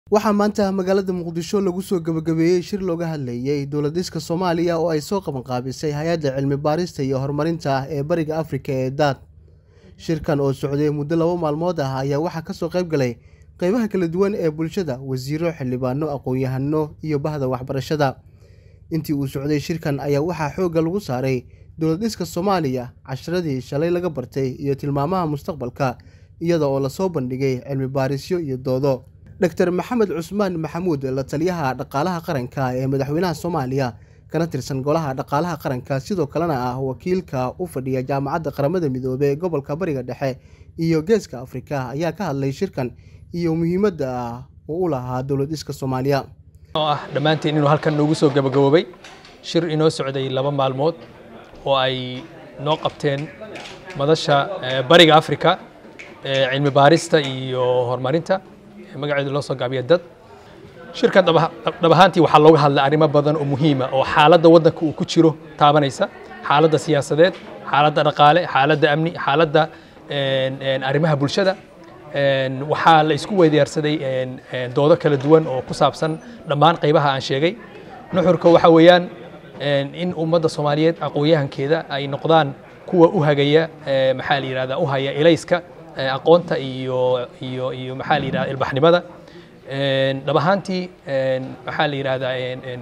waxaa maanta magaalada muqdisho lagu soo gabagabeeyey shir looga hadlayey dowladiska soomaaliya oo ay soo qabanqaabisay hay-adda cilmi baarista iyo horumarinta ee bariga afrika ee daad shirkan oo socday muddo laba maalmood ah ayaa waxaa kasoo qayb galay qeybaha kala duwan ee bulshada wasiiro xildhibaano aqoon-yahano iyo bahda waxbarashada intii uu socday shirkan ayaa waxaa xoogga lagu saaray dowladiska soomaaliya casharadii shalay laga bartay iyo tilmaamaha mustaqbalka iyada oo lasoo bandhigay cilmi baarisyo iyo doodo dor maxamed cusmaan maxamuud la taliyaha dhaqaalaha qaranka ee madaxweynaha soomaaliya kana tirsan golaha dhaqaalaha qaranka sidoo kalena ah wakiilka u fadhiya jaamacadda qaramada midoobey ee gobolka bariga dhexe iyo geeska afrika ayaa ka hadlay shirkan iyo muhiimadda ah uu u lahaa dowladiska soomaaliya oo ah dhammaanteen inuu halkan noogu soo gabagaboobay shir inoo socday laba maalmood oo ay noo qabteen madasha bariga afrika ee cilmi baarista iyo horumarinta magaceedu loo soo gaabiya dad shirkan dhab ahaantii waxaa looga hadlay arrimo badan oo muhiima oo xaaladda waddanka uu ku jiro taabanaysa xaaladda siyaasadeed xaaladda dhaqaale xaaladda amni xaaladda arrimaha bulshada waxaa la isku weydaarsaday doodo kala duwan oo ku saabsan dhammaan qaybaha aan sheegay nuxurka waxa weeyaan in ummadda soomaaliyeed aqoon-yahankeeda ay noqdaan kuwa u hagaya maxaa la yidhahdaa u haya elayska aqoonta iyo iyo iyo maxaa la yidhahda ilbaxnimada dhab ahaantii maxaa la yidhahdaa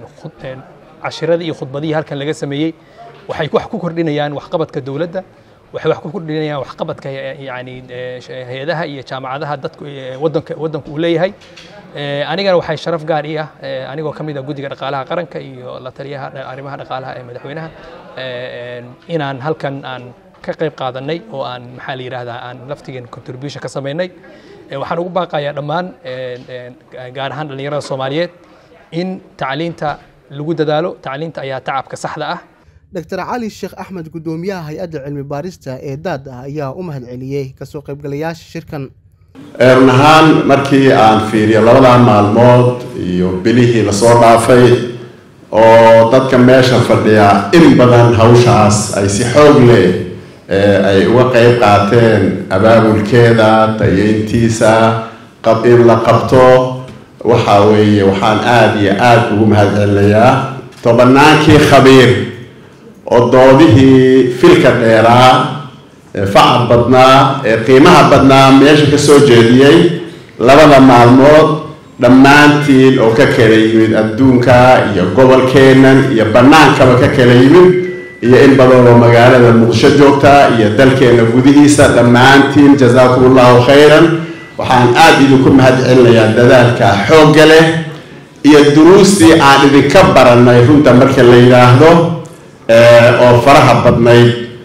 cashiradii iyo khudbadihii halkan laga sameeyey waxay wax ku kordhinayaan waxqabadka dowladda waxay wax ku kordhinayaan waxqabadka yani hay-adaha iyo jaamacadaha dadku wadanka waddanku uu leeyahay anigana waxay sharaf gaar ii ah anigoo ka mid ah guddiga dhaqaalaha qaranka iyo la taliyaha arrimaha dhaqaalaha ee madaxweynaha inaan halkan aan ka qayb qaadanay oo aan maxaa la yidhahdaa aan laftigeen contribution ka samaynay waxaan ugu baaqayaa dhammaan gaar ahaan dhallinyarada soomaaliyeed in tacliinta lagu dadaalo tacliinta ayaa tacabka saxda ah dor cali sheekh axmed guddoomiyaha hay-adda cilmi baarista ee daad ah ayaa u mahad celiyey kasoo qaybgalayaasha shirkan run ahaan markii aan fiiriyo labadaa maalmood iyo bilihii lasoo dhaafay oo dadka meesha fadhiya in badan hawshaas ay si xoog leh ay uga qeyb qaateen abaabulkeeda tayeyntiisa qab in la qabto waxa weeye waxaan aada iyo aada ugu mahad celinayaa tobannaankii khabiir oo doodihii filka dheeraa ee facad badnaa ee qiimaha badnaa meesha ka soo jeediyey labada maalmood dhammaantiin oo ka kala yimid adduunka iyo gobolkeennan iyo bannaankaba ka kala yimid iyo in badan oo magaalada muqdisho joogta iyo dalkeena gudihiisa dhammaantiin jazaakum allahu khayran waxaan aada idinku mahad celinayaa dadaalka xoogga leh iyo duruustii aan idinka baranay runta marka la yidhaahdo oo faraha badnayd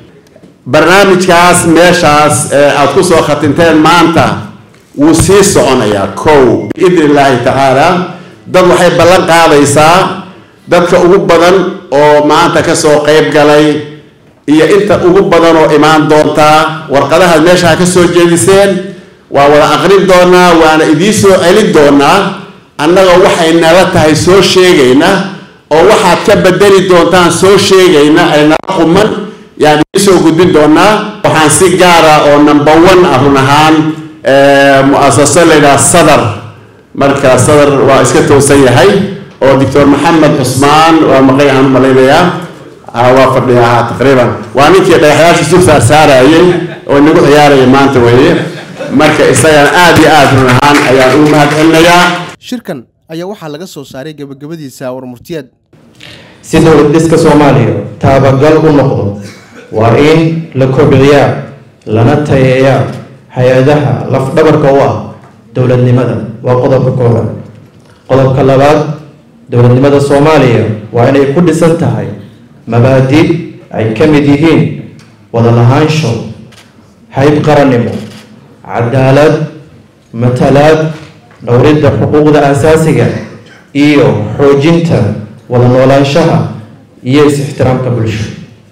barnaamijkaas meeshaas aada ku soo khatinteen maanta wuu sii soconayaa kow biidni illaahi tacaala dad waxay ballan qaadaysaa dadka ugu badan oo maanta kasoo qeyb galay iyo inta ugu badan oo imaan doontaa warqadahaad meeshaha ka soo jeediseen waa wada aqrin doonaa waana idiin soo celin doonaa annaga waxay nala tahay soo sheegayna oo waxaad ka bedeli doontaan soo sheegayna ay nala quman yaan idiin soo gudbin doonaa waxaan si gaara oo number one ah run ahaan mu-asaso layidhaha sadar marka sadar waa iska toosan yahay oo doctor maxamed cusmaan waa maqay aan u malaynayaa waa fadhiyaa taqriiban waa ninkii dhagaxyaasha sul saar saarayay oo inagu ciyaaraya maanta weeye marka isagana aada iyo aada run ahaan ayaan ugu mahad celinayaa shirkan ayaa waxaa laga soo saaray gabagabadiisa warmurtiyeed si dowlad dhiska soomaaliya taabagal u noqdo waa in la kobciyaa lana tayeeyaa hay-adaha lafdhabarka u ah dowladnimada waa qodobka koobaad qodobka labaad dowladnimada soomaaliya waa inay ku dhisan tahay mabaadi ay ka mid yihiin wada lahaansho hayb qarannimo cadaalad matalaad dhowridda xuquuqda asaasiga iyo xoojinta wada noolaanshaha iyo is-ixtiraamka bulsho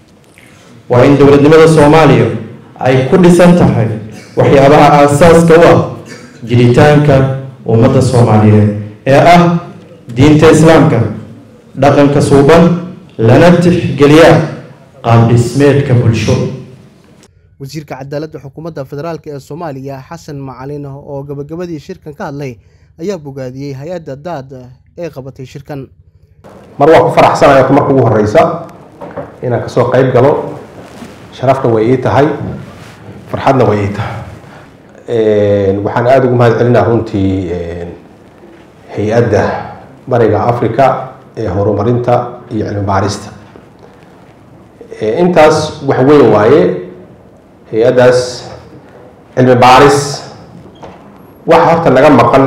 waa in dowladnimada soomaaliya ay ku dhisan tahay waxyaabaha aasaaska u ah jiritaanka ummadda soomaaliyeed ee ah diinta islaamka dhaqanka suuban lana tixgeliyaa qaab dhismeedka bulsho wasiirka cadaaladda xukuumadda federaalk ee soomaaliya xasan macalin oo gabagabadii shirkan ka hadlay ayaa bogaadiyey hay-adda daad ee qabatay shirkan mar waa ku faraxsanaya marka ugu horeysa inaan kasoo qayb galo sharafna way ii tahay farxadna way ii tahay waxaan aada ugu mahad celinaa runtii hay-adda bariga africa ee horumarinta iyo cilmi baarista intaas wax weyn waaye hay-addaas cilmi baaris waxa horta naga maqan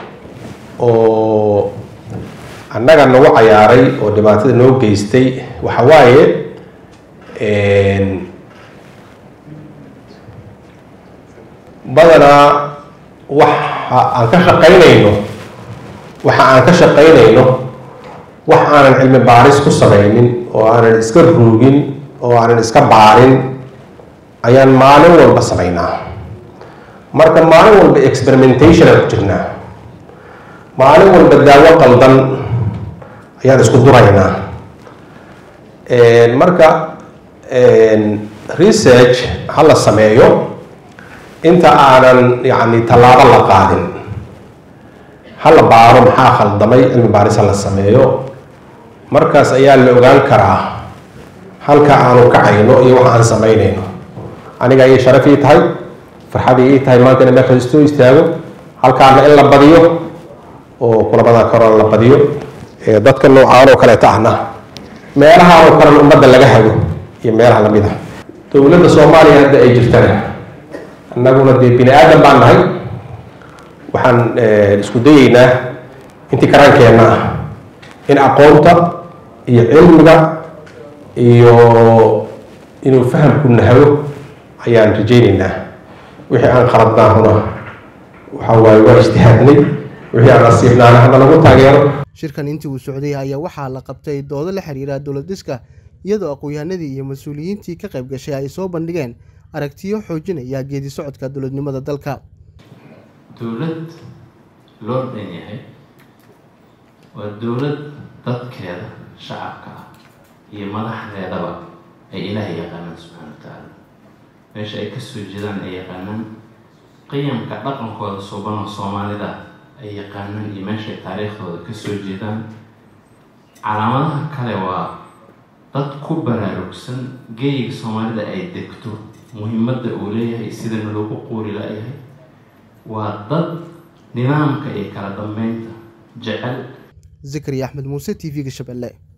oo annaga nagu cayaaray oo dhibaatada noo geystay waxa waaye badanaa waxa aan ka shaqaynayno waxa aan ka shaqaynayno wax aanan cilmi baaris ku samaynin oo aanan iska ruugin oo aanan iska baarin ayaan maalin walba samaynaa marka maalin walba experimentation aan ku jirnaa maalin walba daawo qaldan ayaan isku duraynaa marka research ha la sameeyo inta aanan yani tallaabo la qaadin ha la baaro maxaa khaldamay cilmi baaris ha la sameeyo markaas ayaa la ogaan karaa halka aanu kacayno iyo waxa aan samaynayno aniga ayay sharaf ii tahay farxad ii tahay maanta ina meesha istoo istaago halkaana in la badiyo oo kulamada korona la badiyo dadka noocaan oo kaleeta ahna meelaha oo kalena ummadda laga hago iyo meelaha lamid ah dowladda soomaaliya hadda ay jirtana annaguna dee bini aadan baan nahay waxaan isku dayeynaa intii karaankeenna ah in aqoonta iyo cilmiga iyo inuu fahamku nahago ayaan rajayneynaa wixii aan khaladnaahuna waxa waaye waa ijtihaadnay wixii aan nasiibnaana hana lagu taageero shirkan intii uu socday ayaa waxaa la qabtay doodo la xiriira dowlad dhiska iyadoo aqoon-yahanadii iyo mas-uuliyiintii ka qayb gashay ay soo bandhigeen aragtiyo xoojinaya geedi socodka dowladnimada dalka dowlad loo dhan yahay waa dowlad dadkeeda shacabka ah iyo madaxdeedaba ay ilaahay yaqaanaan subxaana wa tacaala meesha ay kasoo jeedaan ay yaqaanaan qiyamka dhaqankooda suubanoo soomaalida ay yaqaanaan iyo meeshaay taariikhdooda kasoo jeedaan calaamadaha kale waa dad ku baraarugsan geeyiga soomaalida ay degto muhiimadda uu leeyahay sidana loogu quuri la-yahay waa dad nidaamka iyo kala dambeynta jecel zakariya axmed muuse t v-ga shabeelle